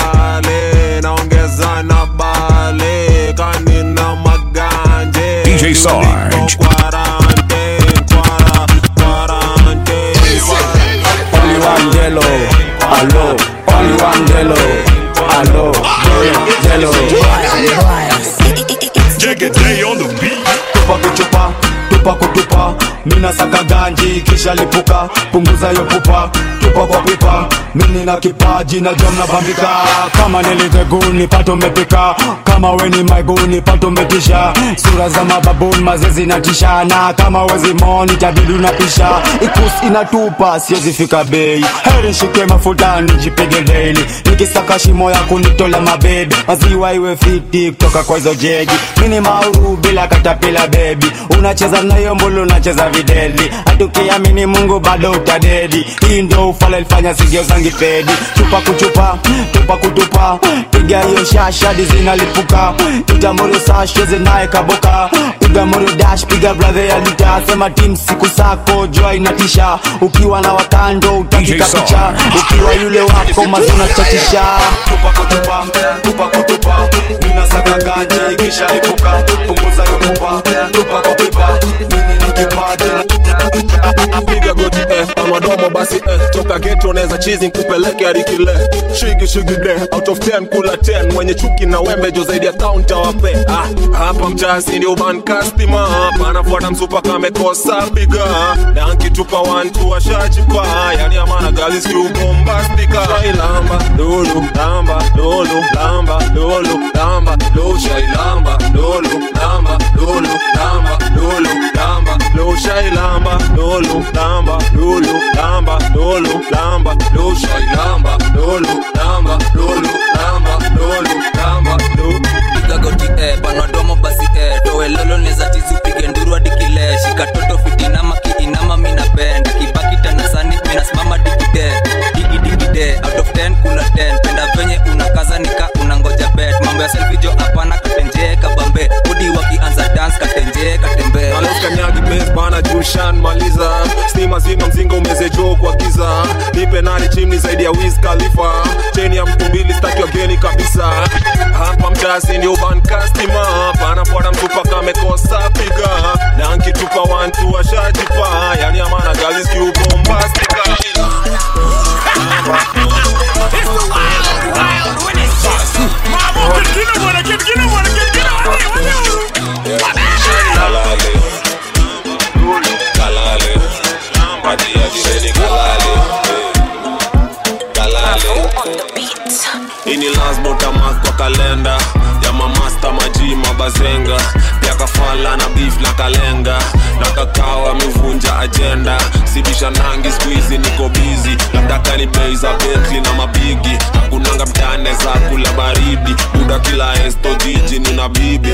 Speaker 3: makale naongeza na bale kanina maganje
Speaker 2: DJ
Speaker 3: juu
Speaker 2: Sarge.
Speaker 3: niko quarantine kwara quarantine
Speaker 11: Only one jello, hello. Only one jello, hello. Jello.
Speaker 2: Day on the beat.
Speaker 17: tupa kuchupa tupa kutupa mina saka ganji kisha lipuka punguza yo pupa tupa kwa pipa mini na kipaji na jom na bambika kama niliteguni pato mepika kama weni maiguni pato metisha sura za mababuni mazezi na tishana kama wezi moni tabidu na pisha ikus inatupa siwezi fika bei heri shike mafuta nijipige daily nikisaka shimo ya kunitola mabebe maziwa iwe fiti kutoka kwa hizo jegi mini mauru bila katapila bebi unacheza nayo mbulu unacheza videli hatukiamini mungu bado utadedi hii ndo ufala ilifanya sigio zangi pedi chupa kuchupa tupa kutupa piga hiyo shashadi zinalipuka itamuru sasho zinaye kaboka piga muru dash piga bradhe ya lita sema tim siku sako jua inatisha ukiwa na wakando utakika
Speaker 2: DJ
Speaker 17: picha ukiwa yule wako mazuna chatisha tupa kutupa tupa kutupa mina saka ganji kisha lipuka punguza yo pupa tupa kwa pipa mini ni kipaji
Speaker 3: piga goti eh, amadomo basi eh, toka geto neza chizi nkupeleke arikile shigi shigi de out of 10 kula 10 wenye chuki na wembe jo zaidi ya kaunta wape ah, hapa mtasi ndio ban customer hapa anafuata msupa kamekosa biga danki tupa 1 2 ashajipa yani amana gazi skiu bombastika shailamba lulu lamba lulu lamba lulu lamba lulu shailamba lulu lamba lulu lamba lulu lamba lulu shailamba lulu lamba lulu lamba lulu lamba lulu shailamba lulu lamba lulu lamba lulu lamba lulu
Speaker 5: piga goti eh, panadomo basi eh, towelolo neza tizi upige nduru hadi kile shika toto fitinama kiinama minapenda kibaki tanasani minasimama digide digidikide
Speaker 3: sikanyagi bes bana jushan maliza stima zima mzinga umezejoo kwa giza nipe nani chimni zaidi ya wiz khalifa cheni ya mtu mbili staki wageni kabisa hapa mtasi ndio bankastima panafuata mtupa kamekosa piga na nkitupa wantu washajipa yani amana galiskiubombastika
Speaker 1: Kalale. Kalale. Ati ati ready kalale. Kalale.
Speaker 3: hii ni lasbotamak kwa kalenda ya mamasta maji mabazenga pia kafala na beef na kalenga na kakao amevunja ajenda sibisha nangi skuizi niko bizi labda kani bei za betli na mabigi hakunanga mtane za kula baridi buda kila esto jiji nina bibi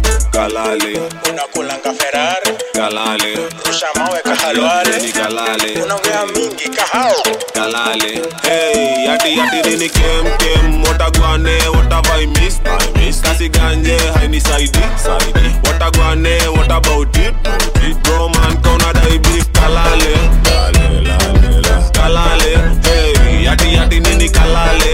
Speaker 3: kalale
Speaker 1: unakulanga ferari
Speaker 3: kalale
Speaker 1: rusha mawe kahalwale
Speaker 3: ni kalale
Speaker 1: unaongea mingi kahao
Speaker 3: kalale hey yati yati nini kem kem watagwane watavai miss I miss kasi ganje haini saidi saidi watagwane what about it it bro man kauna dai beef kalale lale lale la kalale hey yati yati nini kalale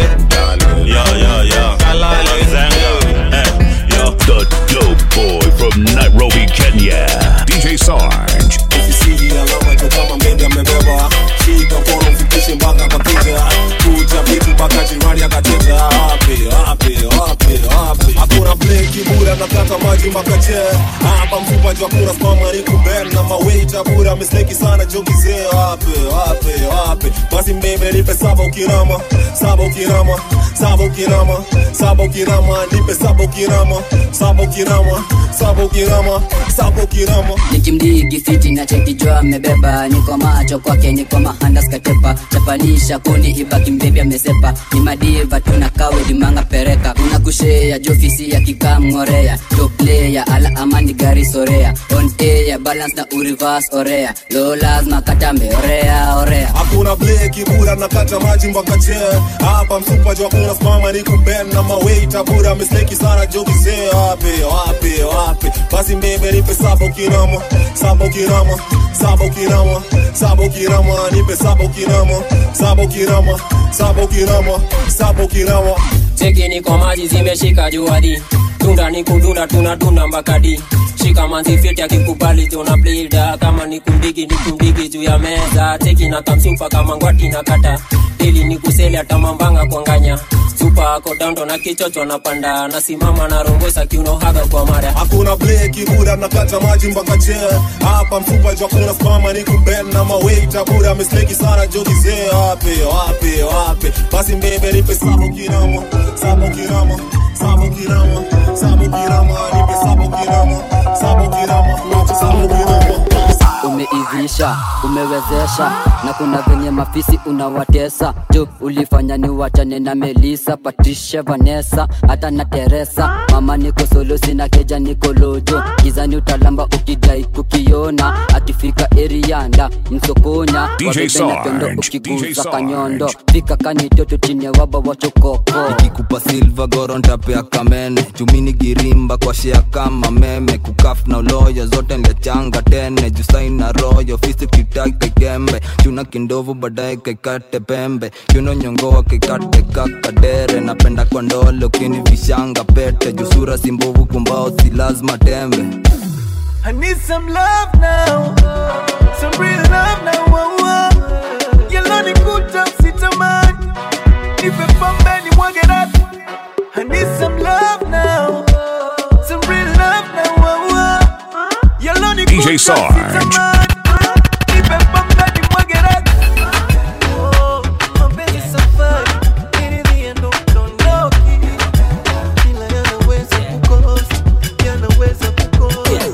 Speaker 1: yo yo yo
Speaker 3: kalale
Speaker 2: Hey, yo. The dope boy from Nairobi, Kenya. DJ Sarge.
Speaker 3: Sisi alama iko kama mende amebeba shika mkono mfikishe mpaka kwa kicha kuja vitu mpaka jirani akateja wapi wapi wapi wapi hakuna bleki bura nakata maji mpaka che hapa mfupa jua kuna spama ni kuben na mawaita bura mistake sana jokizee wapi wapi wapi basi mbebe nipe saba ukirama saba ukirama saba ukirama saba ukirama nipe saba ukirama saba ukirama saba ukirama saba ukirama
Speaker 8: nikimdigi fiti na chekijwa amebeba niko macho kwake niko mahandas katepa chapanisha kundi ibaki mbebi amesepa ni madiva tuna kawe limanga pereka una kushea jofisi ya kikamngorea toplea ala amani gari sorea on air balance na urivas orea lo lazima katambe orea orea
Speaker 3: hakuna bleki bura nakata maji mpaka che hapa msupa jua kuna spama ni kuben na mawaita bura mistake sana jokizee wapi wapi wapi basi mbebe nipe saba ukirama saba ukirama saba ukirama saba ukirama nipe saba ukirama saba ukirama saba ukirama saba ukirama
Speaker 7: cheki niko maji zimeshika juadi tunda ni kudunda tunadunda mbakadi shika manzi fiti akikubali tuna blida kama ni kundigi ni kundigi juu ya meza cheki na kamsupa kama ngwati na kata ili ni kuseli hata mambanga kwanganya supa ako dando na kichocho napanda nasimama na rongosa kiunohaga kwa mara
Speaker 3: hakuna bleki bura nakata maji mpaka che hapa mfupa jua kuna spama ni kuben na mawaita bura mistake sana jokizee wapi wapi wapi basi mbebe nipe saba ukirama saba ukirama saba ukirama saba ukirama nipe saba ukirama saba ukirama saba ukirama
Speaker 8: umeivisha umewezesha na kuna venye mafisi unawatesa jo ulifanya ni wachane na melisa patricia vanessa hata na teresa mama niko solo sina keja niko lojo gizani utalamba ukidai kukiona akifika erianda msokonya
Speaker 2: DJ
Speaker 8: wabebe na pendo
Speaker 2: Sarge,
Speaker 8: ukiguza
Speaker 2: DJ
Speaker 8: kanyondo fika kanitoto chini ya waba wachokoko
Speaker 14: nikikupa silva gorontape kamene chumini girimba kwa shea kama meme kukaf na uloyo zote nliachanga tene jusaina royo fisi kitaki kaikembe chuna kindovu baadaye kaikate pembe chuno nyongoa kaikate kakadere napenda kwa ndole ukini vishanga pete jusura simbovu kumbao si lazima tembe
Speaker 9: I need some love now, some real love now. Whoa, whoa. Yellow ni kuta sitamani, nipe pombe ni mwage rati. I need some love now, some real love now. Whoa, whoa. Yellow ni
Speaker 2: DJ
Speaker 9: kuta
Speaker 2: Sarge.
Speaker 9: sitamani, nipe pombe ni mwage rati. Oh, mapenzi safari, niridhie ndo mtondoki. Ila yanaweza kukosa, yanaweza kukosa.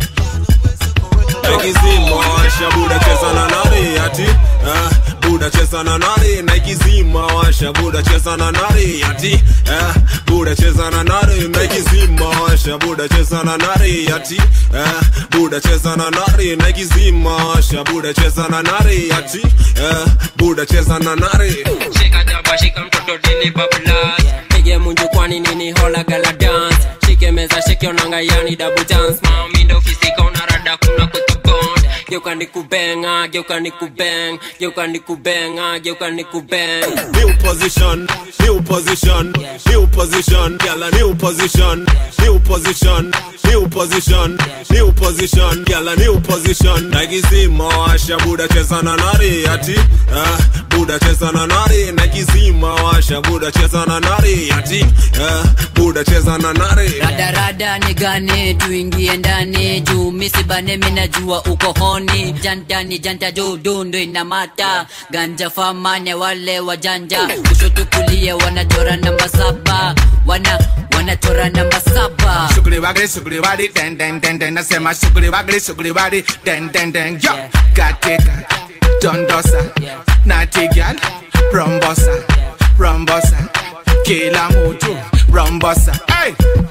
Speaker 3: Ekizimo washa buda cheza na nani ati ah, buda cheza cheza na nari na ikizima washa buda cheza na nari ati eh, buda cheza na nari na ikizima washa buda cheza na nari ati eh, buda cheza na nari na ikizima washa buda cheza na nari ati eh, buda cheza na nari
Speaker 7: shika jaba shika mtoto dini bablas pige munju kwani nini hola gala dance shike meza shike onanga yani double chance mami ndo fisika unarada kuna kutubond geuka nikubenga geuka nikubeng geuka nikubenga geuka nikubeng
Speaker 3: new position, new position, new position, girl a new position, new position, new position, new position, girl a new position. Nakizima washa buda cheza na nari ati, eh, buda cheza na nari. Nakizima washa buda cheza na nari ati, eh, buda cheza na nari.
Speaker 8: radarada ni gani tuingie ndani juu misibane minajua uko honi jantani janta juu dundu inamata ganja famane wale wajanja kushoto kulia wanachora namba saba wana wanachora namba saba
Speaker 4: Sugri wagri sugri wadi den den den den nasema sugri wagri sugri wadi den den den yo katika dondosa nati gal rombosa rombosa kila mtu rombosa hey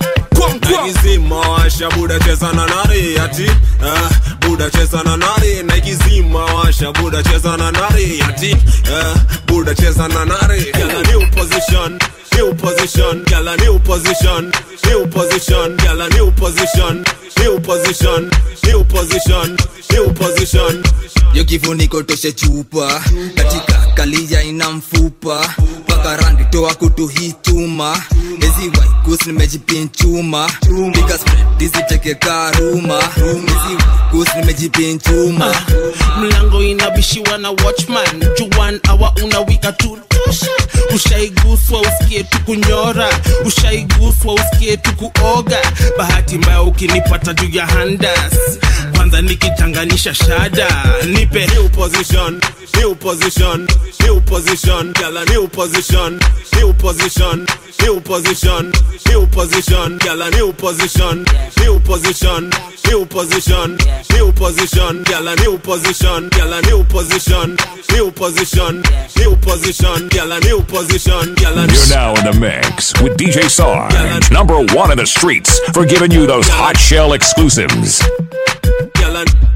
Speaker 3: Nakizima washa buda cheza na nari ati, eh, buda cheza na nari. Nakizima washa buda cheza na nari ati, eh, buda cheza na nari. Girl a new position, new position, girl a new position, new position, girl a new position, new position, new position, new position.
Speaker 18: yo kifuniko toshe chupa katika kalia ina mfupa mpaka randi toa kutu hii chuma ezi waikus nimejipinchuma piga spread isiteke karuma ezi waikus nimejipinchuma
Speaker 22: mlango inabishiwa na watchman juan awa unawika tu tosha ushaiguswa usikie tu kunyora ushaiguswa usikie tu kuoga bahati mbaya ukinipata juu ya handas kwanza nikichanganisha shada nipe
Speaker 3: new position, new position, new position, girl a new position, new position, new position, new position, girl a new position, new position, new position, new position, girl a new position, girl a new position, new position, new position, girl a new position, girl a
Speaker 2: You're now in the mix with DJ Sarge, number one in the streets for giving you those hot shell exclusives.
Speaker 3: Girl a